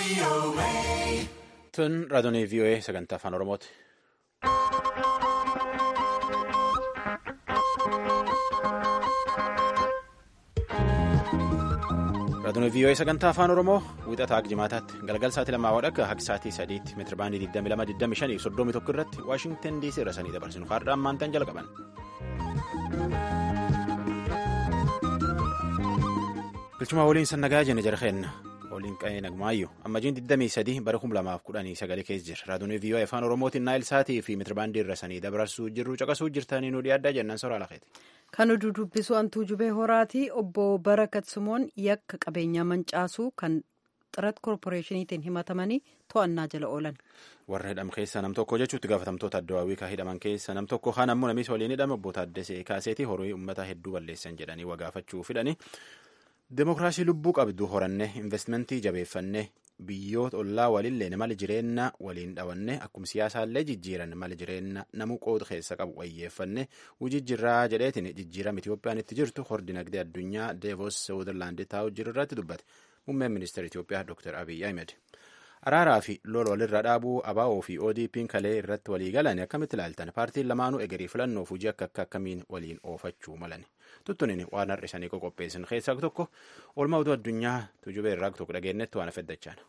Tun raadiyoo VOA sagantaa afaan Oromooti. Raadiyoo VOA sagantaa afaan Oromoo wixataa jimaataatti galgal sa'aatii lamaa wadhakka haqi sa'aatii sadiitti meetira baandii 22 31 irratti Waashingtan DC irra sanii dabarsinu har'aan maantaan jalqaban. Bilchuma waliin sannagaa jenne jarheenna waliin qa'ee nagmaayyuu ammajjiin 23 bara 2019 keessa jira raadiyoo VOA afaan Oromootiin naayil sa'aatii fi meetira baandii irra sanii dabarsuu jirru caqasuu jirtanii nu dhiyaaddaa jennaan soraa lafeeti. Kan oduu dubbisu Antuu Jubee Horaatii obbo Barakat Simoon yakka qabeenyaa mancaasuu kan xirat koorporeeshiniitiin himatamanii to'annaa jala oolan. Warra hidham keessaa nam tokko jechuutti gaafatamtoota addawaawii kan hidhaman keessa nam tokko kaan ammoo namichi waliin hidhame obbo Taaddasee Kaaseetii horii uummata hedduu balleessan jedhanii wagaafachuu fidhani. Demokiraasii lubbuu qabdu horanne investimentii jabeeffanne biyyoota ollaa walillee mala jireenya waliin dhawanne akkuma siyaasaallee jijjiiran mala jireenya namuu qooda keessa qabu wayyeeffanne wujijjiirraa jedheetiin jijjiirama Itiyoophiyaan itti jirtu hordi nagdee addunyaa deevos seewudarlaandii taa'u jiru irratti dubbate muummeen ministeera Itiyoophiyaa Dr. Abiy Ahmed. Araaraa fi lola walirra dhaabuu ABO fi ODP'n kalee irratti walii galan akkamitti ilaaltan paartiin lamaanuu egerii filannoof hojii akka akka akkamiin waliin oofachuu malan tuttunin waan har'isanii qoqopheessan keessaa tokko oolmaa oduu addunyaa tujubee irraa tokko dhageenyetti waan afeddachaan.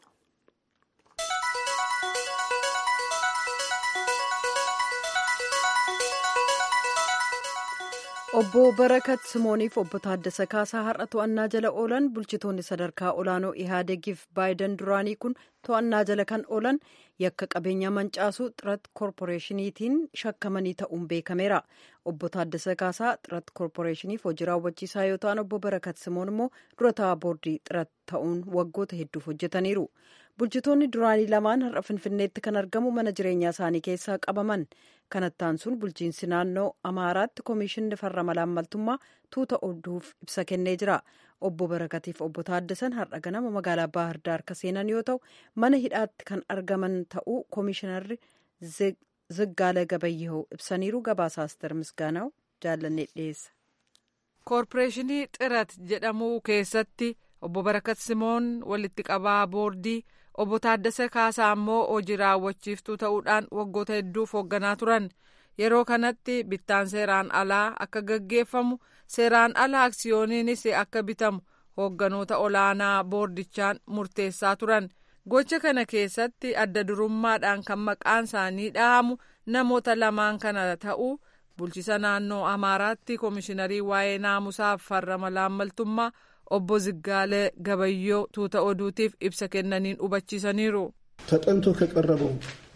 Obbo Barakat Simooniif obbo Taaddasa Kaasaa har'a to'annaa jala oolan bulchitoonni sadarkaa olaanoo Ihaadegiif Baayiden duraanii kun to'annaa jala kan oolan yakka qabeenyaa mancaasuu xirat koorporeeshiniitiin shakkamanii ta'uun beekameera. Obbo Taaddasa Kaasaa xirat koorporeeshiniif hojii raawwachiisaa yoo ta'an obbo Barakat Simoon immoo dura taa'aa boordii xirat ta'uun waggoota hedduuf hojjetaniiru. Bulchitoonni duraanii lamaan har'a Finfinneetti kan argamu mana jireenyaa isaanii keessaa qabaman. kanattaan sun bulchiinsi naannoo amaaraatti koomishinni farra malaammaltummaa tuuta oduuf ibsa kennee jira obbo barakatiif obbo taaddasan har'a ganama magaalaa baahirdaar ka seenan yoo ta'u mana hidhaatti kan argaman ta'uu koomishinarri ziggaala gabayyahoo ibsaniiru gabaasaa aster misgaanaa'u jaallanne dhiyeessa. koorporeeshinii xirat jedhamu keessatti obbo barakat simoon walitti qabaa boordii. obbo Taaddasa Kaasaa ammoo hojii raawwachiiftuu ta'uudhaan waggoota hedduuf hoogganaa turan yeroo kanatti bittaan seeraan alaa akka gaggeeffamu seeraan alaa aksiyooniinis akka bitamu hoogganoota olaanaa boordichaan murteessaa turan gocha kana keessatti adda durummaadhaan kan maqaan isaanii dhahamu namoota lamaan kana ta'uu bulchisa naannoo amaaraatti koomishiinarii waa'ee naamusaaf farra malaammaltummaa. obbo Ziggaalee Gabayyoo tuuta oduutiif ibsa kennaniin hubachiisaniiru. ተጠንቶ ከቀረበው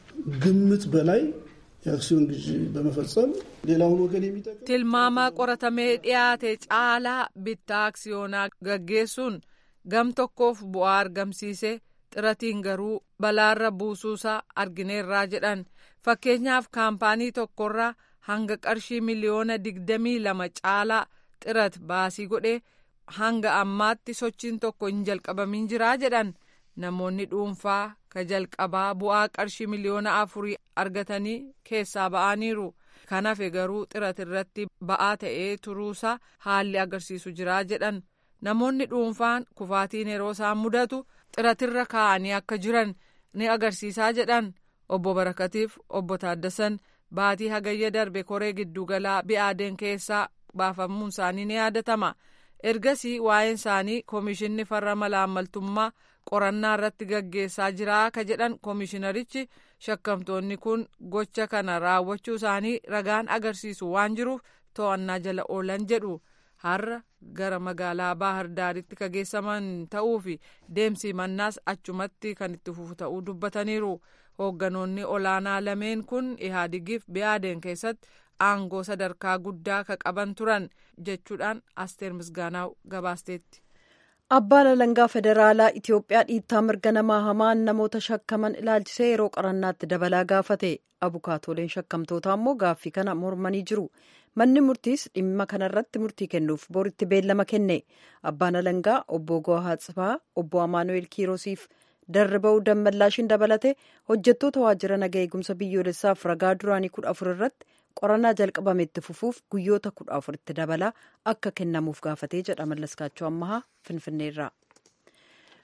ግምት በላይ የአክሲዮን ግዢ በመፈጸም ሌላውን ወገን የሚጠቅም tilmaama qoratamee dhiyaate caalaa bittaa aksiyoonaa gaggeessuun gam tokkoof bu'aa argamsiise xiratiin garuu balaarra buusuusaa argineerraa jedhan fakkeenyaaf kaampaanii tokkorraa hanga qarshii miliyoona digdamii lama caalaa xirat baasii godhee. hanga ammaatti sochiin tokko hin jalqabamin jiraa jedhan namoonni dhuunfaa ka jalqabaa bu'aa qarshii miliyoona afurii argatanii keessaa ba'aniiru kan hafe garuu xirat irratti ba'aa ta'ee turuusaa haalli agarsiisu jiraa jedhan namoonni dhuunfaan kufaatiin yeroo isaan mudatu xiratirra kaa'anii akka jiran ni agarsiisaa jedhan obbo barakatiif obbo taaddasan baatii hagayya darbe koree giddugalaa bi'aadeen keessaa baafamuun isaanii ni yaadatama. ergasii waa'een isaanii koomishinni farra malaammaltummaa qorannaa irratti gaggeessaa jiraa ka jedhan koomishinarichi shakkamtoonni kun gocha kana raawwachuu isaanii ragaan agarsiisu waan jiruuf to'annaa jala oolan jedhu har'a gara magaalaa baahirdaaritti ka geessaman ta'uu fi deemsi mannaas achumatti kan itti fufu ta'uu dubbataniiru hoogganoonni olaanaa lameen kun ihaadigiif bi'aadeen keessatti. aangoo sadarkaa guddaa ka qaban turan jechuudhaan asteer misgaanaaw gabaasteetti. abbaan alangaa federaalaa itiyoophiyaa dhiittaa mirga namaa hamaan namoota shakkaman ilaalchisee yeroo qorannaatti dabalaa gaafate abukaatoleen shakkamtootaa immoo gaaffii kana mormanii jiru manni murtiis dhimma kanarratti murtii kennuuf boritti beellama kenne abbaan alangaa obbo Gohaa Tsifaa obbo Amaanu'eel Kiirosiif darriba'uu dammallaashin dabalate hojjettoota waajjira naga eegumsa biyyoolessaaf ragaa duraanii kudha afur irratti qorannaa jalqabame itti fufuuf guyyoota kudha afuritti dabalaa akka kennamuuf gaafatee jedha mallaskaachoo ammahaa finfinneerraa.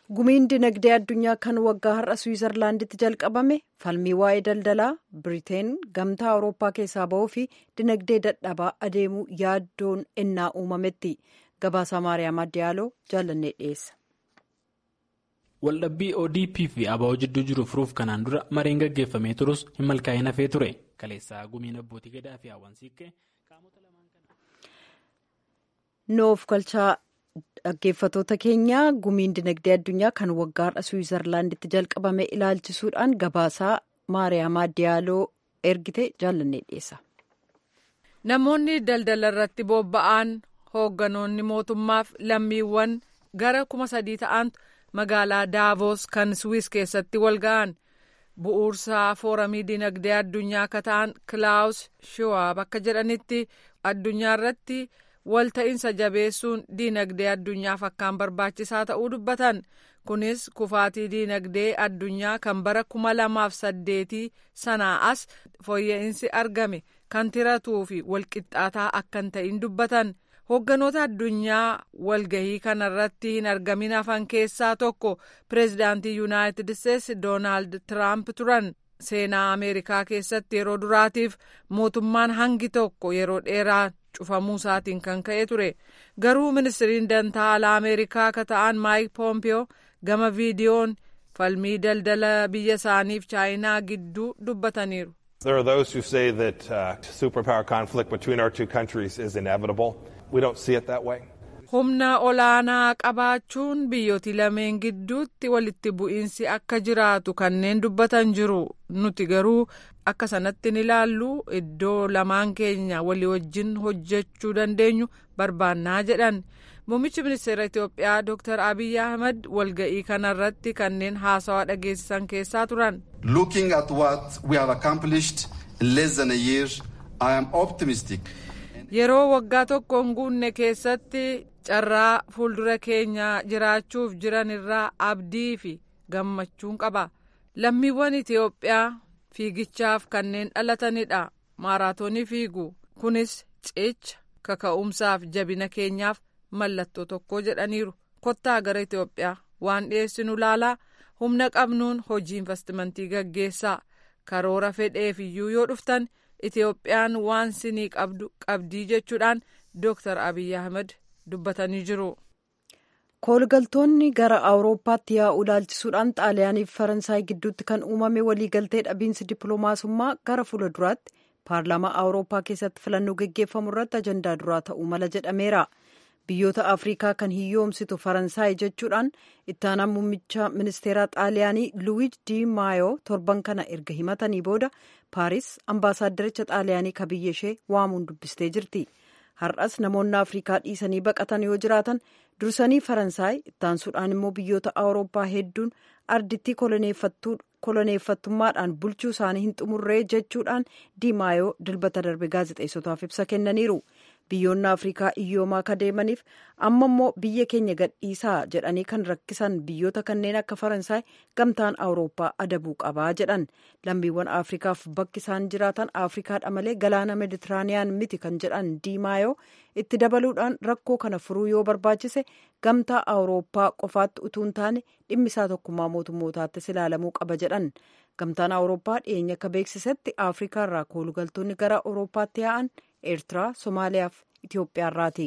gumiin dinagdee addunyaa kan waggaa har'a swiizerlaanditti jalqabame falmii waa'ee daldalaa biriteen gamtaa awurooppaa keessaa ba'uu fi dinagdee dadhabaa adeemuu yaaddoon ennaa uumametti gabaasaa maariyaam addiyaaloo jaallannee dhiyeessa. waldhabbii odp fi aba'oo jidduu jiru furuuf kanaan dura mareen gaggeeffamee turus hin milkaa'in hafee ture kaleessaa gumiin abbootii gadaa fi hawwansiiqqee qaamota lamaan kana. noof galchaa dhaggeeffatoota keenya gumiin dinagdee addunyaa kan waggaa har'a swiizerlaanditti jalqabame ilaalchisuudhaan gabaasaa maariyaam addiyaaloo ergite jaallannee dhiyeessa. namoonni daldala irratti bobba'an hoogganoonni mootummaaf lammiiwwan gara kuma sadii ta'antu. magaalaa daavoos kan swiis keessatti wal ga'an bu'uursaa fooramii dinagdee addunyaa akka ta'an kilaawus shiwaab akka jedhanitti addunyaa irratti walta'iinsa jabeessuun dinagdee addunyaaf akkaan barbaachisaa ta'uu dubbatan kunis kufaatii dinagdee addunyaa kan bara kuma lamaaf saddeetii sanaa as fooyya'insi argame kan tiratuu fi walqixxaataa akka hin ta'in dubbatan. hoogganoota addunyaa walgahii kanarratti hin argamin hafan keessaa tokko pireezidaantii yuunaayitid isteetsi doonaald tiraamp turan seenaa ameerikaa keessatti yeroo duraatiif mootummaan hangi tokko yeroo dheeraa cufamuu isaatiin kan ka'e ture garuu ministiriin dantaa alaa ameerikaa akka ta'an maayik poompiyoo gama viidiyoon falmii daldala biyya isaaniif chaayinaa gidduu dubbataniiru. There are those who say that uh, superpower conflict between our two countries is inevitable. We don't see it that way. Humna olaanaa qabaachuun biyyooti lameen gidduutti walitti bu'iinsi akka jiraatu kanneen dubbatan jiru. Nuti garuu akka sanatti ni ilaallu iddoo lamaan keenya walii wajjin hojjechuu dandeenyu barbaannaa jedhan. Muummichi ministeera Itoophiyaa Dr. Abiy Ahmed walga'ii kanarratti kanneen haasawaa dhageessisan keessaa turan. Looking at what we have accomplished in less than a year, I am optimistic. Yeroo waggaa tokko hin guunne keessatti carraa fuuldura keenya jiraachuuf jiran irraa abdii fi gammachuun qaba. Lammiiwwan Itoophiyaa fiigichaaf kanneen dhalatanidha. Maaraatoonii fiigu. Kunis cicha kaka'umsaaf jabina keenyaaf mallattoo tokko jedhaniiru. Kottaa gara Itoophiyaa waan dhiyeessinu laalaa humna qabnuun hojii investimentii gaggeessaa. Karoora fedheef iyyuu yoo dhuftan. Itoophiyaan waan sinii qabdu qabdii jechuudhaan Dr. Abiy Ahmed dubbatanii jiru. koolgaltoonni gara awurooppaatti yaa'uu ilaalchisuudhaan xaaliyaaniif faransaay gidduutti kan uumame waliigaltee dhabiinsi dippiloomaasummaa gara fuula duraatti paarlaamaa awurooppaa keessatti filannoo geggeeffamu irratti ajandaa duraa ta'uu mala jedhameera. biyyoota afrikaa kan hiyyoomsitu faransaay jechuudhaan ittaanaan muummicha ministeeraa xaaliyaanii luwiij di maayoo torban kana erga himatanii booda paaris ambaasaaddaricha xaaliyaanii ka biyya ishee waamuun dubbistee jirti har'as namoonni afrikaa dhiisanii baqatan yoo jiraatan dursanii faransaay ittaansuudhaan immoo biyyoota awurooppaa hedduun ardittii koloneeffattummaadhaan bulchuu isaanii hin xumurree jechuudhaan di maayoo dilbata darbe gaazexeessotaaf ibsa kennaniiru. biyyoonni afrikaa iyyoomaa ka deemaniif amma immoo biyya keenya gadhiisaa jedhanii kan rakkisan biyyoota kanneen akka faransaay gamtaan awurooppaa adabuu qabaa jedhan lammiiwwan afrikaaf bakki isaan jiraatan afrikaadha malee galaana meditiraaniyaan miti kan jedhan diimaayoo itti dabaluudhaan rakkoo kana furuu yoo barbaachise gamtaa awurooppaa qofaatti utuu hin taane dhimmisaa tokkummaa mootummootaattis ilaalamuu qaba jedhan gamtaan awurooppaa dhiyeenya akka beeksisetti afrikaa irraa koolugaltoonni gara awurooppaatti yaa'an eertiraa somaaliyaa fi itiyoophiyaarraati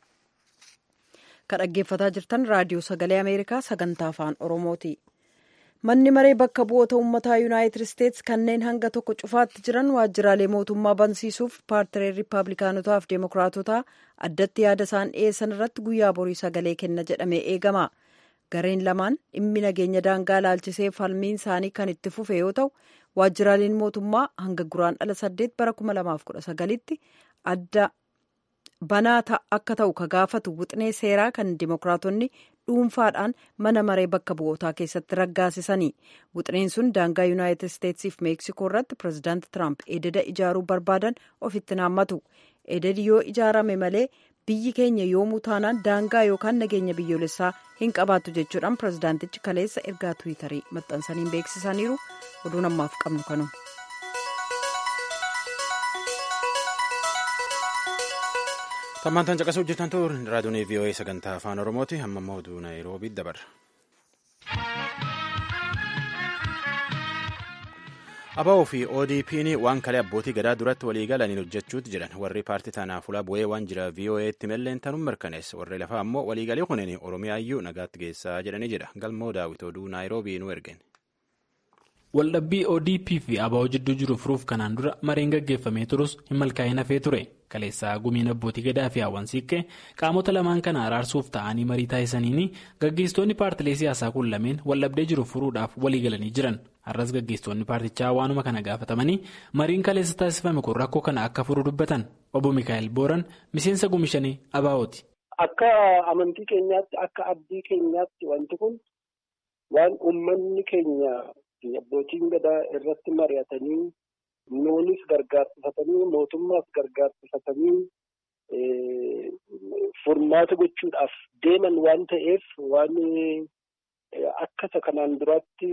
kan dhaggeeffataa jirtan raadiyoo sagalee ameerikaa sagantaa afaan oromooti manni maree bakka bu'oota uummataa yuunaayitid isteetsi kanneen hanga tokko cufaatti jiran waajjiraalee mootummaa bansiisuuf paartilee riippaabilikaanotaa fi deemokiraatotaa addatti yaada isaan dhiyeessan irratti guyyaa borii sagalee kenna jedhamee eegama gareen lamaan dhimmi nageenya daangaa laalchisee falmiin isaanii kan itti fufe yoo ta'u waajjiraaleen mootummaa hanga guraan dhala saddeet bara kuma lamaaf kudha sagalitti adda banaa akka ta'u ka gaafatu wixinee seeraa kan dimokiraatonni dhuunfaadhaan mana maree bakka bu'ootaa keessatti raggaasisanii wixineen sun daangaa yuunaayitid isteetsiif meeksikoo irratti pireezidaanti tiraamp ededa ijaaruu barbaadan ofitti naammatu ededi yoo ijaarame malee biyyi keenya yoomuu taanaan daangaa yookaan nageenya biyyoolessaa hin qabaattu jechuudhaan pireezidaantichi kaleessa ergaa tiwiitarii maxxansaniin beeksisaniiru oduun ammaaf qabnu kanuma. tammaantaan caqasuu hojjetan ta'uu raadiyoon vii'oo'ee sagantaa afaan oromooti amma immoo oduu naayiroobii dabarra. ABO fi ODP'n waan kalee abbootii gadaa duratti walii galaniin hojjechuutti jedhan warri paartii tanaaf ulaa bu'ee waan jira VOA'tti malleen tanuun mirkaneessa warri lafaa ammoo waliigalii kunin Oromiyaayyuu nagaatti geessaa jedhanii jedha galmoo daawit oduu naayiroobii nu ergen. Waldhabbii ODP fi ABO jidduu jiru furuuf kanaan dura mareen gaggeeffamee turus hin milkaa'in hafee ture. Kaleessaa gumiin abbootii gadaa fi hawwan siiqqee qaamota lamaan kana araarsuuf ta'anii marii taasisaniini gaggeessitoonni paartilee siyaasaa kun lameen waldhabdee jiru furuudhaaf walii galanii jiran. Har'as gaggeessitoonni paartichaa waanuma kana gaafatamanii mariin kaleessa taasifame kun rakkoo kana akka furu dubbatan. Obbo Mikaa'el Booran miseensa gumishanii ABO'ti. Akka amantii keenyaatti akka abdii keenyaatti wanti kun waan uummanni keenya. Abbootiin gadaa irratti mari'atanii noonis gargaarsifatanii mootummaas gargaarsifatanii furmaata gochuudhaaf deeman waan ta'eef waan akkasa kanaan duraatti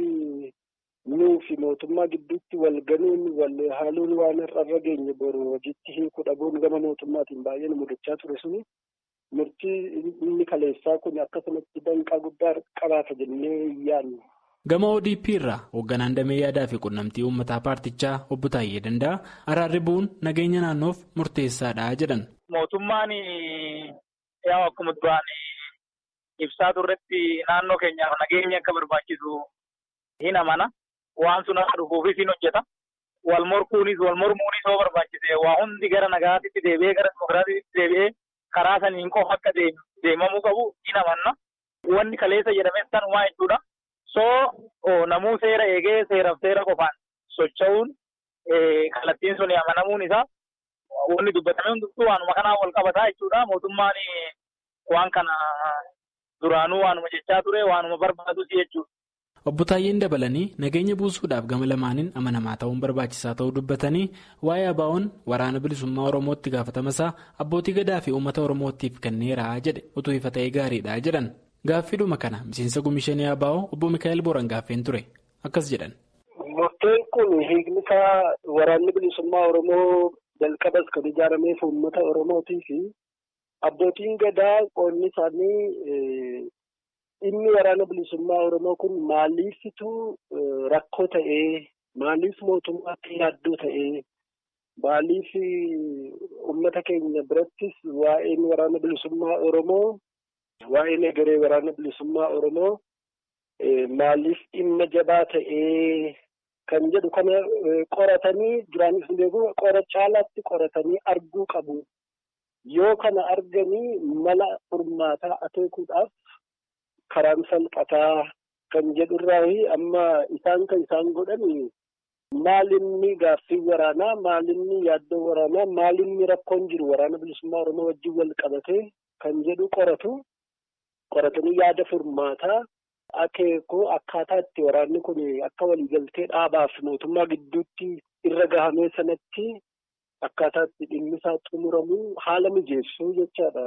nuu fi mootummaa gidduutti wal ganuun wal haaluun waan irra geenye boru hojiitti hiikuu dhabuun gama mootummaatiin baay'ee nu mudachaa ture suni murtii inni kaleessaa kun akkasumatti danqaa guddaa qabaata jennee yaadna. Gama ODP irraa hoogganaan damee yaadaa fi quunnamtii uummataa paartichaa obbo Taayyee Danda'a araarri bu'uun nageenya naannoof murteessaadha jedhan. Mootummaan yaa akkuma duraan ibsaa turretti naannoo keenyaaf nageenya akka barbaachisu hin amana. Waan sun akka dhufuufis hin hojjeta. Wal morkuunis wal mormuunis yoo barbaachise waa hundi gara nagaatitti deebi'ee gara dimokiraatiitti deebi'ee karaa saniin qofa akka deemamuu qabu hin amanna. Wanni kaleessa jedhames sanumaa jechuudha. soo namuu seera eegee seeraaf seera qofaan socho'uun kallattiin sun amanamuun isaa wanni dubbatame hundumtuu waanuma kanaan wal qabataa jechuudha. Mootummaan waan kana duraanuu waanuma jechaa ture waanuma barbaadus jechuudha. Obbo Taayyeen dabalanii nageenya buusuudhaaf gama lamaaniin amanamaa ta'uun barbaachisaa ta'uu dubbatanii waa'ee ABO'n waraana bilisummaa Oromootti gaafatamasaa abbootii gadaa fi uummata Oromootiif kenneera jedhe utuu ifa ta'ee gaariidha jedhan. Gaaffiidhuma kana miseensa gumishanii ABO obbo Mikaa'el Booran gaaffeen ture akkas jedhan. Murteen kun hiikni isaa waraanni bilisummaa Oromoo jalqabas kan ijaarameef uummata Oromootii fi abbootiin gadaa qoonni isaanii dhimmi waraana bilisummaa Oromoo kun maaliifitu rakkoo ta'ee maaliif mootummaatti yaaddoo ta'ee maaliif uummata keenya birattis waa'een waraana bilisummaa Oromoo. Waa'een egeree waraana bilisummaa Oromoo maaliif dhimma jabaa ta'ee kan jedhu kana qoratanii jiraanis beeku qora caalaatti qoratanii arguu qabu. Yoo kana arganii mala furmaataa akeekuudhaaf karaan salphataa kan jedhurraa amma isaan kan isaan godhan maalinni gaaffii waraanaa maalinni yaaddoo waraanaa maalinni rakkoon jiru waraana bilisummaa Oromoo wajjin wal qabatee kan jedhu qoratu. qoratanii yaada furmaataa akeekuu akkaataa itti waraanni kun akka waliigaltee dhaabaaf mootummaa gidduutti irra gahamee sanatti akkaataa itti dhimmi isaa xumuramu haala mijeessuu jechaadha.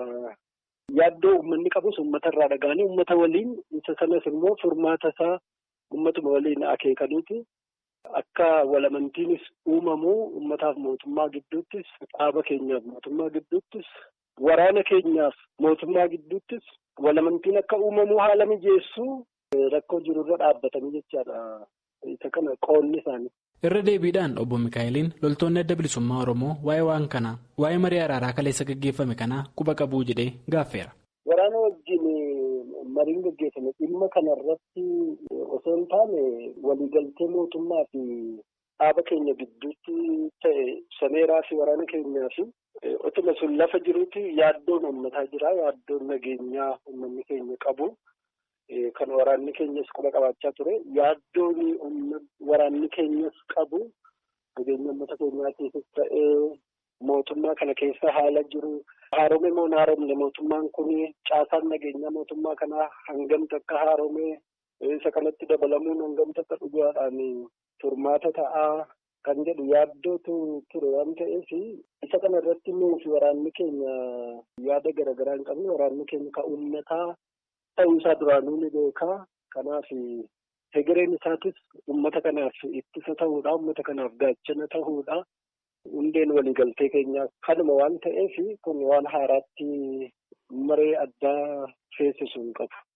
Yaaddoo uummanni qabus uummata irraa dhaga'anii uummata waliin isa sanas immoo furmaata isaa uummatuma waliin akeekaniiti. Akka walamantiinis uumamu uummataaf mootummaa gidduuttis dhaaba keenyaaf mootummaa gidduuttis waraana keenyaaf mootummaa gidduuttis walamantiin akka uumamu haala mijeessuu rakkoo jirurra dhaabbatanii jechaadha. Isa kana qoonni isaanii. Irra deebiidhaan obbo Mikaa'eliin loltoonni adda bilisummaa Oromoo waa'ee waan kanaa waa'ee marii araaraa kaleessa gaggeeffame kanaa quba qabuu jedhee gaaffeera. Waraana wajjin mariin gaggeeffame dhimma kanarratti osoo hin taane waliigaltee mootummaa fi dhaaba keenya gidduutti ta'e sameeraa fi waraana keenyaa fi otuma sun lafa jirutti yaaddoon uummataa jira yaaddoon nageenyaa uummanni keenya qabu kan waraanni keenyas quba qabaachaa ture yaaddoon waraanni keenyas qabu nageenya uummata keenyaa keessas ta'ee mootummaa kana keessa haala jiru haaromee moo hin haaromne mootummaan kun caasaan nageenyaa mootummaa kanaa hangamta akka haaromee isa kanatti dabalamuun hangamta akka dhugaadhaan furmaata ta'aa kan jedhu yaaddootu ture waan ta'eef isa kana irratti nuufi waraanni keenya yaada garaagaraa hin qabne waraanni keenya ka uummataa ta'uu isaa duraanuu ni beekaa kanaaf hegereen isaatis uummata kanaaf ittisa ta'uudha uummata kanaaf gaachana ta'uudha. hundeen waliigaltee keenyaa kanuma waan ta'eef kun waan haaraatti maree addaa feesisu hin qabu.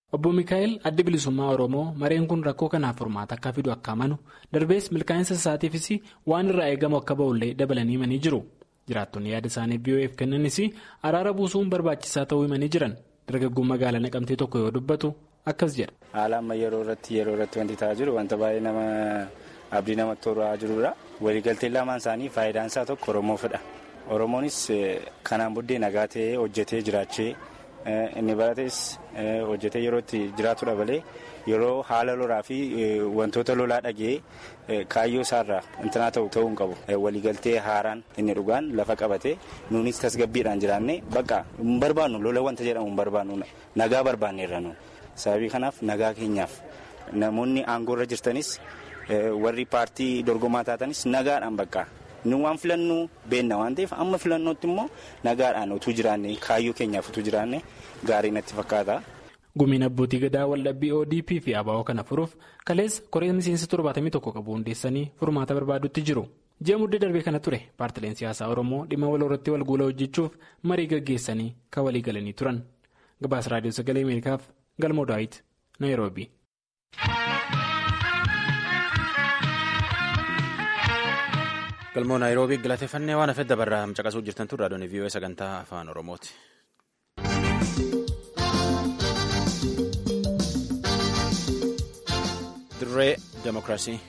Obbo Mikaa'el addi bilisummaa Oromoo mareen kun rakkoo kanaaf furmaata akka fidu akka amanu darbees milkaa'insa isaatiifis waan irraa eegamu akka ba'ullee dabalanii himanii jiru. Jiraattonni yaada isaanii BOF kennanis araara buusuun barbaachisaa ta'uu himanii jiran dargaggoon magaalaa naqamtee tokko yoo dubbatu akkas jedha. Haala amma yeroo irratti yeroo irratti wanti ta'aa jiru wanta baay'ee nama abdii namatti toraa jirudha. Waliigalteen lamaan isaanii faayidaan isaa tokko Oromoofidha. Oromoonis kanaan booddee nagaa ta'ee hojjetee jiraachee inni barates hojjetee yeroo itti jiraatudha malee yeroo haala lolaa fi wantoota lolaa dhagee kaayyoo isaarraa intinaa ta'u ta'uu hin qabu. Waliigaltee haaraan inni dhugaan lafa qabatee nuunis tasgabbiidhaan jiraanne bakka hin barbaannu lola wanta jedhamu hin barbaannu nagaa barbaanneerra nu. Sababii kanaaf nagaa keenyaaf namoonni aangoorra jirtanis warri paartii dorgomaa taatanis nagaadhaan bakka nu waan filannu beenna waan ta'eef amma filannootti immoo nagaadhaan utuu jiraanne kaayyoo keenyaaf utuu jiraanne gaarii natti fakkaata. Gumiin abbootii gadaa waldhabbii ODP fi ABO kana furuuf kaleessa koree miseensa torbaatamii tokko qabu hundeessanii furmaata barbaadutti jiru. Ji'a muddee darbee kana ture paartileen siyaasaa Oromoo dhimma wal irratti wal guula hojjechuuf marii gaggeessanii kan walii galanii turan. Gabaasa Raadiyoo Sagalee Ameerikaaf Galmoo Daawit Naayiroobii. galmoo naayiroobii galateeffannee waan hafedda barraa caqasuu jirtan tun raadiyoon vii'oo sagantaa afaan oromooti. dirree demokiraasii.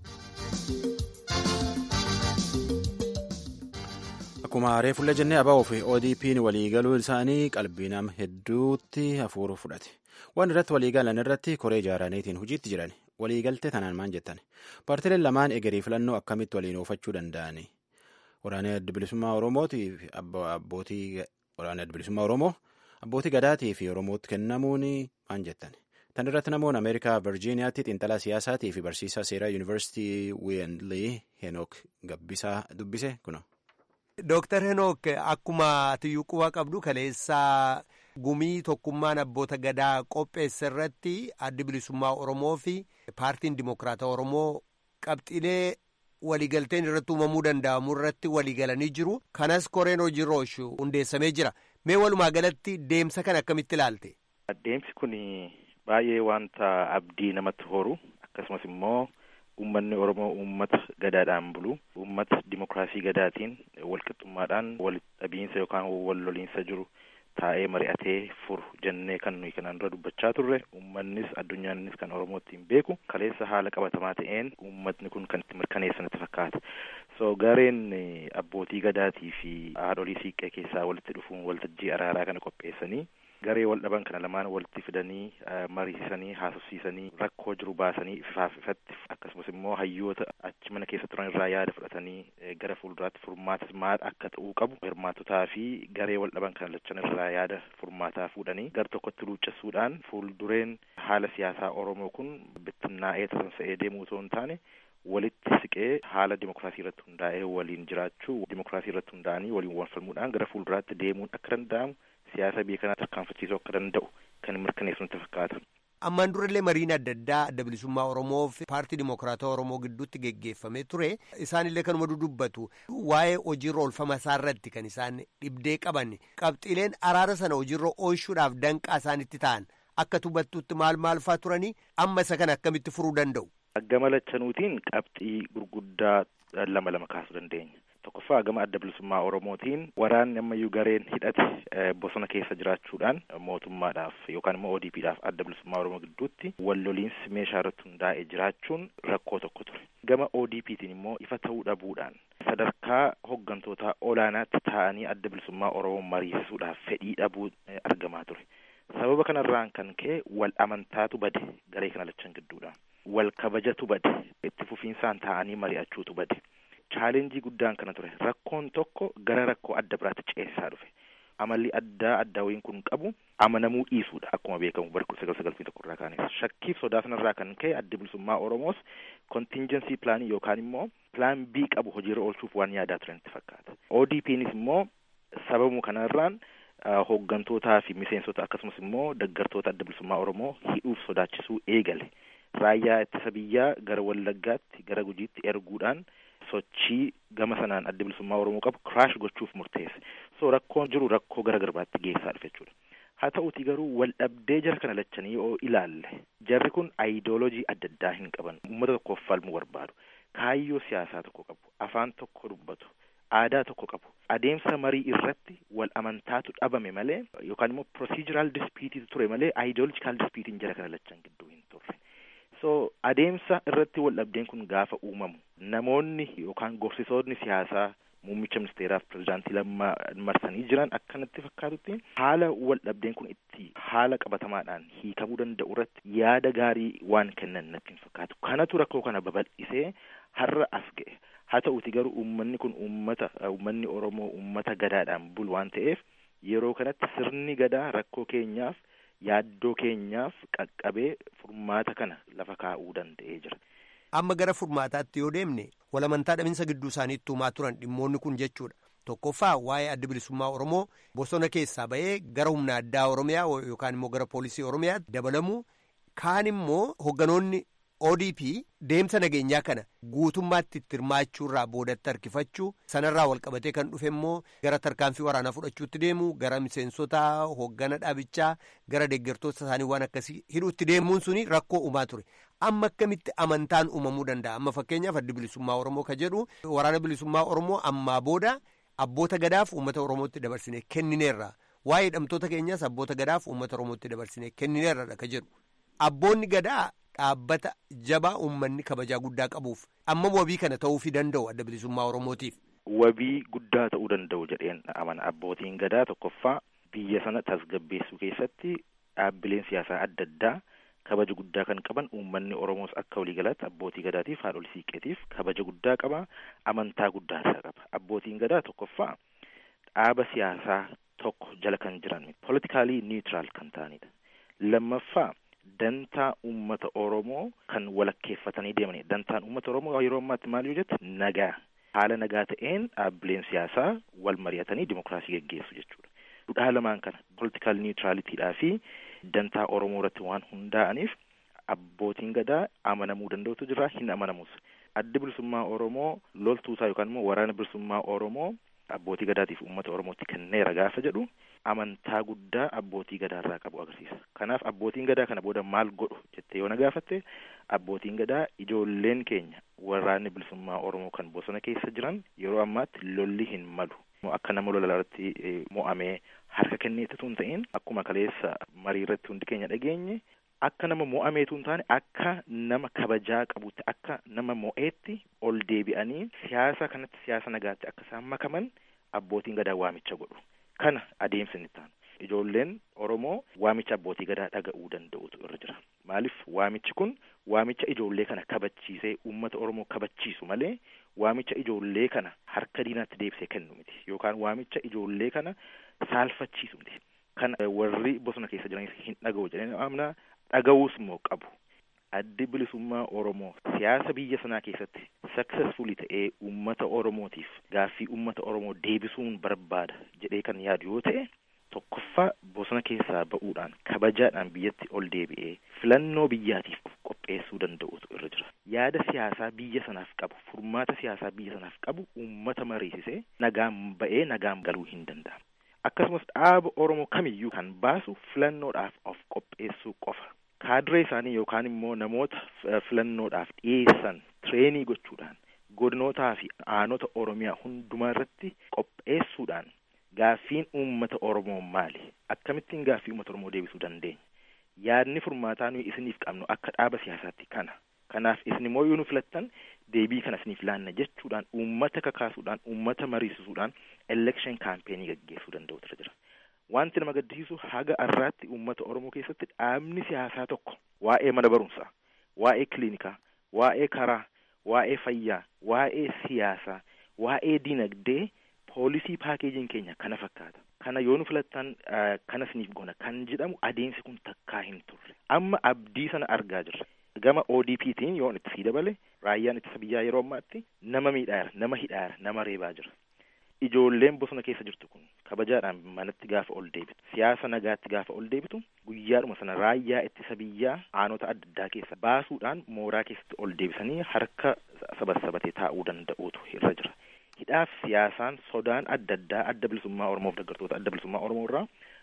akkuma reefullee jennee ABO fi ODP'n waliigaluu isaanii qalbii nama hedduutti hafuuru fudhate waan irratti waliigalan irratti koree ijaaraniitiin hojiitti jiran waliigaltee tanaan maan jettan paartileen lamaan egerii filannoo akkamitti waliin oofachuu danda'ani waraanee adda bilisummaa oromootii fi abbootii waraanee adda bilisummaa oromoo abbootii gadaatii fi oromootti kennamuun maan jettan tan irratti namoonni ameerikaa virjiiniyaatti xiinxalaa siyaasaatii fi barsiisaa seeraa yuunivarsiitii wiyenlii henook gabbisaa dubbise kuno. Dooktar Henook akkuma tiyyuu quba qabdu kaleessaa gumii tokkummaan abboota gadaa qopheesse irratti addi bilisummaa Oromoo fi paartiin Dimokiraata Oromoo qabxiilee waliigalteen irratti uumamuu danda'amu irratti waliigalanii jiru. Kanas koreen hojiirra oolchu hundeessamee jira. Mee walumaa galatti deemsa kana akkamitti ilaalte? Deemsi kun baay'ee wanta abdii namatti horu akkasumas immoo. Uummanni Oromoo uummata gadaadhaan bulu uummata dimokiraasii gadaatiin walqixxummaadhaan walitti dhabiinsa yookaan wal loliinsa jiru taa'ee mari'atee furu jennee kan nuyi kanaan dura dubbachaa turre uummannis addunyaanis kan Oromoo ittiin beeku kaleessa haala qabatamaa ta'een uummatni kun kan itti mirkaneessanitti fakkaata. So gareen abbootii gadaatii fi haadholii siiqqee keessaa walitti dhufuun waltajjii araaraa kana qopheessanii garee wal dhaban kana lamaan walitti fidanii mariisisanii haasofsiisanii rakkoo jiru baasanii ifaaf ifatti akkasumas immoo hayyoota achi mana keessa turan irraa yaada fudhatanii gara fuulduraatti furmaatas maal akka ta'uu qabu hirmaatotaa fi garee wal dhaban kana lachan irraa yaada furmaataa fuudhanii gara tokkotti luuccessuudhaan fuuldureen haala siyaasaa Oromoo kun bittinnaa'ee tasansa'ee deemuu otoo hin taane walitti siqee haala dimokiraasii irratti hundaa'ee waliin jiraachuu dimokiraasii irratti hundaa'anii waliin wal falmuudhaan gara fuulduraatti deemuun akka danda'amu siyaasa biyya kanaa tarkaanfachiisuu akka danda'u kan mirkaneessu natti fakkaata. Ammaan durallee mariin adda addaa adda bilisummaa Oromoo fi paartii Dimokiraatawaa Oromoo gidduutti geggeeffamee ture. Isaanillee kanuma dubbatu waa'ee hojiirra oolfama isaa irratti kan isaan dhibdee qaban qabxiileen araara sana hojiirra oolchuudhaaf danqaa isaanitti ta'an akka tubattuutti maal maal fa'aa turanii amma isa kana akkamitti furuu danda'u. Gama lachanuutiin qabxii gurguddaa lama lama kaasuu dandeenya. Tokkoffaa gama adda bilisummaa Oromootiin waraanni ammayyuu gareen hidhate bosona keessa jiraachuudhaan mootummaadhaaf yookaan immoo ODP'dhaaf adda bilisummaa Oromoo gidduutti wal loliinsi meeshaa irratti hundaa'ee jiraachuun rakkoo tokko ture. Gama ODP'tiin immoo ifa ta'uu dhabuudhaan sadarkaa hoggantootaa olaanaatti taa'anii adda bilisummaa Oromoo mariisisuudhaaf fedhii dhabuu argamaa ture. Sababa kanarraan kan ka'e wal amantaatu bade garee kana lachan gidduudha. Wal kabajatu bade itti fufiinsaan taa'anii mari'achuutu bade. chaalenjii guddaan kana ture rakkoon tokko gara rakkoo adda biraatti ceesisaa dhufe amalli addaa addaawwiin kun qabu amanamuu dhiisuudha akkuma beekamu bara kudha sagal sagalfii tokko irraa kaanes shakkiif sodaa sanarraa kan ka'e adda bilisummaa oromoos kontinjensii pilaanii yookaan immoo pilaan bii qabu hojiirra oolchuuf waan yaadaa turanitti fakkaata ODP'nis immoo sababu kanarraan hooggantootaa fi miseensota akkasumas immoo deggartoota adda bilisummaa oromoo hidhuuf sodaachisuu eegale raayyaa ittisa biyyaa gara wallaggaatti gara gujiitti erguudhaan sochii gama sanaan adda bilisummaa oromoo qabu kiraash gochuuf murteesse so rakkoon jiru rakkoo gara garbaatti geessaa dhufe jechuudha haa ta'uti garuu wal dhabdee jara kana lachanii yoo ilaalle jarri kun aayidoolojii adda addaa hin qaban uummata tokkoof falmuu barbaadu kaayyoo siyaasaa tokko qabu afaan tokko dubbatu aadaa tokko qabu adeemsa marii irratti wal amantaatu dhabame malee yookaan immoo procedural dispitiitu ture malee aayidoolojikaal dispiitiin jara kana lachan gidduu hin turre so adeemsa irratti wal dhabdeen kun gaafa uumamu namoonni yookaan gorsitoonni siyaasaa muummicha ministeeraaf pirezidaantii lammaa marsanii jiran akkanatti fakkaatutti haala wal dhabdeen kun itti haala qabatamaadhaan hiikamuu danda'u irratti yaada gaarii waan kennan natti hin fakkaatu kanatu rakkoo kana babal'isee har'a as ga'e haa ta'uti garuu uummanni kun uummata uummanni oromoo uummata gadaadhaan bulu waan ta'eef yeroo kanatti sirni gadaa rakkoo keenyaaf yaaddoo keenyaaf qaqqabee furmaata kana lafa kaa'uu danda'ee jira. amma gara furmaataatti yoo deemne walamantaa dhabinsa gidduu isaaniitti uumaa turan dhimmoonni kun jechuudha tokkoffaa waa'ee adda bilisummaa oromoo bosona keessaa ba'ee gara humna addaa oromiyaa yookaan immoo gara poolisii oromiyaatti dabalamuu kaan immoo hogganoonni odp deemsa nageenyaa kana guutummaatti itti hirmaachuurraa boodatti harkifachuu sanarraa walqabatee kan dhufe immoo gara tarkaanfii waraanaa fudhachuutti deemu gara miseensota hoggana dhaabichaa gara deeggartoota isaanii waan akkasii hidhuutti deemuun suni rakkoo uumaa ture amma akkamitti amantaan uumamuu danda'a amma fakkeenyaaf addi bilisummaa oromoo ka jedhu waraana bilisummaa oromoo ammaa booda abboota gadaaf uummata oromootti dabarsine kennineerra waa'ee hidhamtoota keenyaas abboota gadaaf uummata oromootti dabarsine kennineerradha ka jedhu abboonni gadaa dhaabbata jabaa uummanni kabajaa guddaa qabuuf amma wabii kana ta'uufii danda'u adda bilisummaa oromootiif. wabii guddaa ta'uu danda'u jedheen amana abbootiin gadaa tokkoffaa biyya sana tasgabbeessuu keessatti dhaabbileen siyaasaa adda addaa kabaja guddaa kan qaban uummanni oromoos akka waliigalaatti abbootii gadaatiif haadholii siiqqeetiif kabaja guddaa qaba amantaa guddaa isaa qaba abbootiin gadaa tokkoffaa dhaaba siyaasaa tokko jala kan jiran politikaalii niutiraal kan ta'anidha lammaffaa dantaa uummata oromoo kan walakkeeffatanii deemanidha dantaan uummata oromoo yeroo ammaatti maal yoo jette nagaa haala nagaa ta'een dhaabbileen siyaasaa wal mari'atanii dimokiraasii geggeessu jechuudha dudhaa lamaan kana politikaal niwutiraalitiidhaa fi dantaa oromoo irratti waan hundaa'aniif abbootiin gadaa amanamuu danda'utu jira hin amanamus addi bilisummaa oromoo loltuusaa yookaan immoo waraana bilisummaa oromoo abbootii gadaatiif uummata oromootti kenneera gaafa jedhu amantaa guddaa abbootii gadaarraa qabu agarsiisa kanaaf abbootiin gadaa kana booda maal godhu jettee yoo na gaafatte abbootiin gadaa ijoolleen keenya waraanni bilisummaa oromoo kan bosona keessa jiran yeroo ammaatti lolli hin malu akka nama lola irratti mo'amee harka kenneetu hin ta'in akkuma kaleessa marii irratti hundi keenya dhageenye akka nama mo'ameetu hin taane akka nama kabajaa qabutti akka nama mo'eetti ol deebi'anii siyaasa kanatti siyaasa nagaatti akka isaan makaman abbootiin gadaa waamicha godhu kana adeemsa inni taanu ijoolleen oromoo waamicha abbootii gadaa dhaga'uu danda'utu irra jira maaliif waamichi kun waamicha ijoollee kana kabachiisee uummata oromoo kabachiisu malee waamicha ijoollee kana harka diinaatti deebisee kennu miti yookaan waamicha ijoollee kana saalfachiisu miti kana warri bosona keessa jiranis hin dhaga'u jedhanii amna dhaga'uus immoo qabu addi bilisummaa oromoo siyaasa biyya sanaa keessatti saksesfulii ta'ee uummata oromootiif gaaffii uummata oromoo deebisuun barbaada jedhee kan yaadu yoo ta'e tokkoffaa bosona keessaa ba'uudhaan kabajaadhaan biyyatti ol deebi'ee filannoo biyyaatiif qopheessuu danda'utu irra jira yaada siyaasaa biyya sanaaf qabu furmaata siyaasaa biyya sanaaf qabu uummata mariisisee nagaan ba'ee nagaan galuu hin danda'amu akkasumas dhaaba oromoo kamiyyuu kan baasu filannoodhaaf of qopheessuu qofa kaadiree isaanii yookaan immoo namoota filannoodhaaf dhiyeessan tireenii gochuudhaan godinootaa fi aanota oromiyaa hundumaa irratti qopheessuudhaan gaaffiin uummata oromoo maali akkamittiin gaaffii uummata oromoo deebisuu dandeenya yaadni furmaataa nuyi isiniif qabnu akka dhaaba siyaasaatti kana kanaaf isin immoo yoo nu filattan deebii kana isiniif laanna jechuudhaan uummata kakaasuudhaan uummata mariisisuudhaan election kaampeenii gaggeessuu danda'utu irra jira wanti nama gaddisiisu haga har'aatti uummata oromoo keessatti dhaabni siyaasaa tokko waa'ee mana barumsaa waa'ee kiliinikaa waa'ee karaa waa'ee fayyaa waa'ee siyaasaa waa'ee dinagdee poolisii paakeejiin keenya kana fakkaata kana yoo nu filattan kana isiniif goona kan jedhamu adeemsi kun takkaa hin turre amma abdii sana argaa jirra gama ODP'tiin yoon itti sii dabale raayyaan ittisa biyyaa yeroo ammaatti nama miidhaara nama hidhaara nama reebaa jira ijoolleen bosona keessa jirtu kun kabajaadhaan manatti gaafa ol deebitu siyaasa nagaatti gaafa ol deebitu guyyaadhuma sana raayyaa ittisa biyyaa aanota adda addaa keessa baasuudhaan mooraa keessatti ol deebisanii harka sabassabatee taa'uu danda'uutu irra jira hidhaaf siyaasaan sodaan adda addaa adda bilisummaa oromoof deeggartoota adda bilisummaa oromoo irraa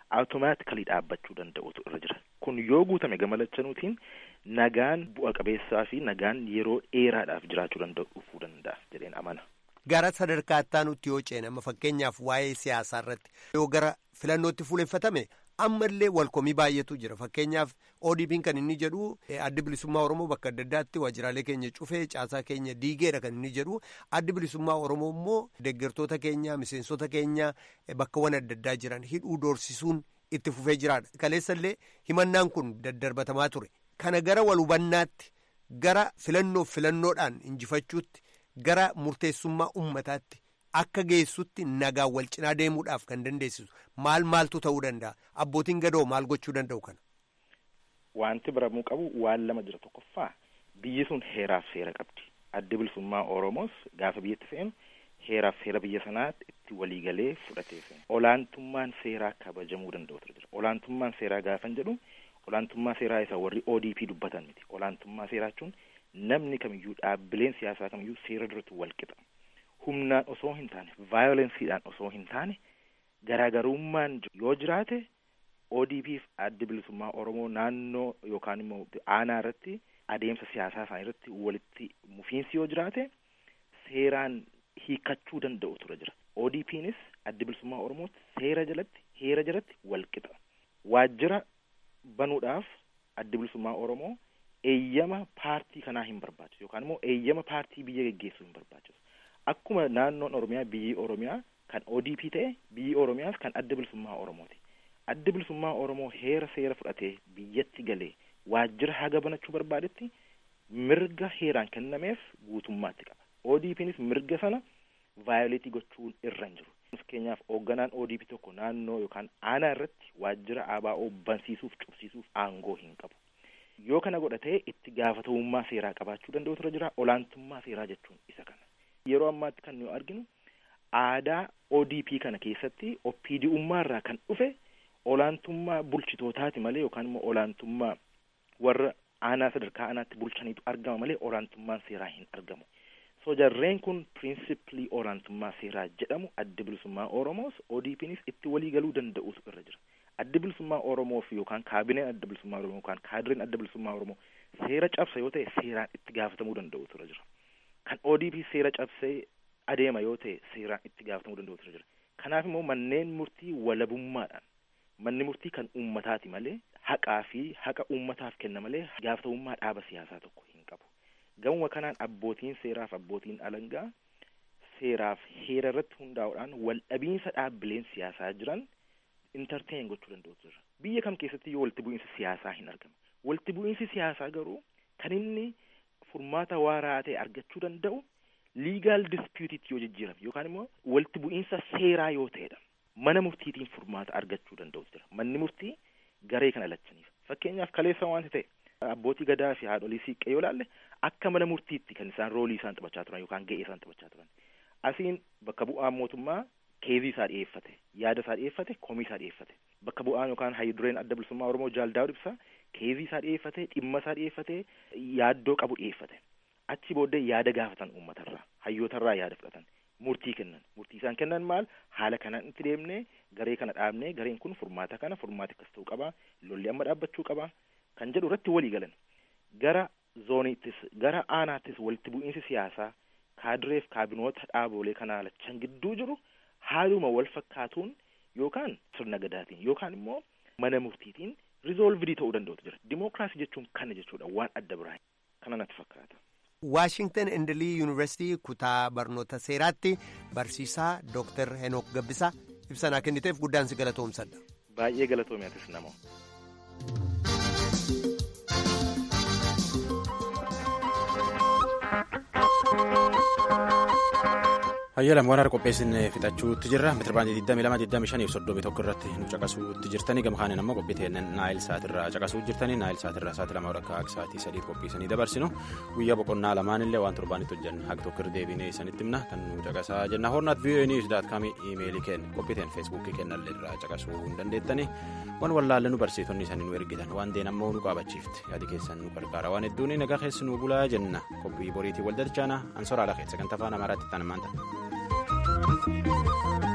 automaatikali dhaabbachuu danda'utu irra jira kun yoo guutame gama lachanuutiin nagaan bu'a qabeessaa fi nagaan yeroo dheeraadhaaf jiraachuu danda'u dhufuu danda'a jedheen amana. Gara sadarkaa ittaanutti yoo ceenama fakkeenyaaf waa'ee siyaasaa irratti yoo gara filannootti fuuleffatame ammallee walkomii baay'eetu jira fakkeenyaaf ODP'n kan inni jedhu addi bilisummaa Oromoo bakka adda addaatti waajjiraalee keenya cufee caasaa keenya diigeedha kan inni jedhu addi bilisummaa Oromoo immoo deeggartoota keenya miseensota keenya bakkawwan adda addaa jiran hidhuu doorsisuun itti fufee jiraadha kaleessallee himannaan kun daddarbatamaa ture kana gara wal hubannaatti gara filannoof filannoodhaan injifachuutti gara murteessummaa ummataatti. akka geessutti nagaan wal cinaa deemuudhaaf kan dandeessisu maal maaltu ta'uu danda'a abbootiin gadoo maal gochuu danda'u kana. Wanti baramuu qabu waan lama jira tokkoffaa biyyi sun heeraaf seera qabdi addi bilisummaa Oromoos gaafa biyyatti fe'an heeraaf seera biyya sanaatti itti waliigalee fudhatee fe'an olaantummaan seeraa kabajamuu danda'utu jira olaantummaan seeraa gaafan jedhu olaantummaa seeraa isa warri ODP dubbatan miti olaantummaa seeraa jechuun namni kamiyyuu dhaabbileen siyaasaa kamiyyuu seera duratti wal qixa. humnaan osoo hin taane vaayolensiidhaan osoo hin taane garaagarummaan yoo jiraate ODP fi addi bilisummaa Oromoo naannoo yookaan immoo aanaa irratti adeemsa siyaasaa isaanii irratti walitti mufiinsi yoo jiraate seeraan hiikachuu danda'u ture jira. ODPnis addi bilisummaa Oromootti seera jalatti heera jalatti wal qixa. Waajjira banuudhaaf addi bilisummaa Oromoo eeyyama paartii kanaa hin barbaachisu yookaan immoo eeyyama paartii biyya geggeessuu hin barbaachisu. Akkuma naannoon Oromiyaa biyyi Oromiyaa kan ODP ta'e biyyi Oromiyaas kan adda bilisummaa Oromooti. Adda bilisummaa Oromoo heera seera fudhatee biyyatti galee waajjira haga banachuu barbaadetti mirga heeraan kennameef guutummaatti qaba. ODPnis mirga sana vaayoleetii gochuun irra hin jiru. Fakkeenyaaf hoogganaan ODP tokko naannoo yookaan aanaa irratti waajjira ABO bansiisuuf cufsiisuuf aangoo hin qabu. Yoo kana godha ta'e itti gaafatamummaa seeraa qabaachuu danda'u irra jira. Olaantummaa seeraa jechuun isa kana. Yeroo ammaatti kan nuyi arginu aadaa ODP kana keessatti OPD'ummaa irraa kan dhufe olaantummaa bulchitootaati malee yookaan immoo olaantummaa warra aanaa sadarkaa aanaatti bulchaniitu argama malee olaantummaan seeraa hin argamu. So jarreen kun pirinsipilii olaantummaa seeraa jedhamu adda bilisummaa Oromoos ODPnis itti walii galuu danda'utu irra jira. Adda bilisummaa Oromoo fi yookaan kaabineen adda bilisummaa Oromoo yookaan kaadireen adda bilisummaa Oromoo seera cabsa yoo ta'e seeraan itti gaafatamuu danda'utu irra jira. Kan ODP seera cabsee adeema yoo ta'e seeraan itti gaafatamuu danda'utu irra jira. Kanaaf immoo manneen murtii walabummaadhaan manni murtii kan uummataati malee haqaa fi haqa uummataaf kenna malee gaafatamummaa dhaaba siyaasaa tokko hin qabu. Gamuma kanaan abbootiin seeraaf abbootiin alangaa seeraaf heera irratti hundaa'uudhaan wal dhabiinsa dhaabbileen siyaasaa jiran intarteen gochuu danda'utu jira. Biyya kam keessatti yoo walitti bu'iinsi siyaasaa hin argamu. Walitti bu'iinsi siyaasaa garuu kan inni furmaata waaraa ta'e argachuu danda'u liigaal dispuutitti yoo jijjiirame yookaan immoo walitti bu'iinsa seeraa yoo ta'edha. Mana murtiitiin furmaata argachuu danda'utu jira. Manni murtii garee kana lachaniif. Fakkeenyaaf kaleessa wanti ta'e abbootii gadaa fi haadholii siiqqee yoo laalle akka mana murtiitti kan isaan roolii isaan taphachaa turan yookaan ga'ee isaan taphachaa turan. Asiin bakka bu'aan mootummaa keezii isaa dhiyeeffate, yaada isaa dhiyeeffate, komii isaa dhiyeeffate. Bakka bu'aan yookaan hayyudureen adda bilisummaa Oromoo Jaaldaa'u Ibsaa keezii isaa dhiyeeffate, dhimma isaa dhiyeeffate, yaaddoo qabu dhiyeeffate. Achi booddee yaada gaafatan uummatarraa, hayyootarraa yaada fudhatan. murtii kennan murtii isaan kennan maal haala kanaan itti deemnee garee kana dhaabnee gareen kun furmaata kana furmaati akkas ta'uu qaba lolli amma dhaabbachuu qaba kan jedhu irratti walii galan gara zooniittis gara aanaattis walitti bu'iinsi siyaasaa kaadireef kaabinoota dhaabolee kanaa lachan gidduu jiru haaluma wal fakkaatuun yookaan sirna gadaatiin yookaan immoo mana murtiitiin rizoolvidii ta'uu danda'utu jira dimookiraasii jechuun kana jechuudha waan adda biraa kana natti fakkaata. waashingtan indilii yuunivarsiitii kutaa barnoota seeraatti barsiisaa dooktar henook gabbisaa ibsanaa kenniteef guddaan si galatoomsadha. baay'ee galatoomiyatis namoo. Hayyalam waan har'a qopheessine fixachuutti jirra. Meetirabaandii 22, 25 fi 31 irratti nu caqasuutti jirtanii gama kaaniin ammoo qophii naayil saatirraa caqasuu jirtanii naayil saatirraa sa'aatii lama akka akka sa'aatii sadiitti qophiisanii dabarsinu guyyaa boqonnaa lamaanillee waan torbaanitti hojjanne haga tokko irra deebinee isanitti himna kan nu caqasaa jenna hornaat vii'oo niwus daat kaamii iimeelii kenna qophiiteen feesbuukii kennallee irraa caqasuu hin dandeettanii waan wallaalle nu barsiisonni isaanii nu ergitan waan deen ammoo nu qaabachiifte yaadi keessan nu gargaara waan hedduun nagaa keessi nu bulaa jenna qophii boriitii wal dalchaana ansoraa lafa sagantaa afaan amaaraatti ta'an maanta. Thank you.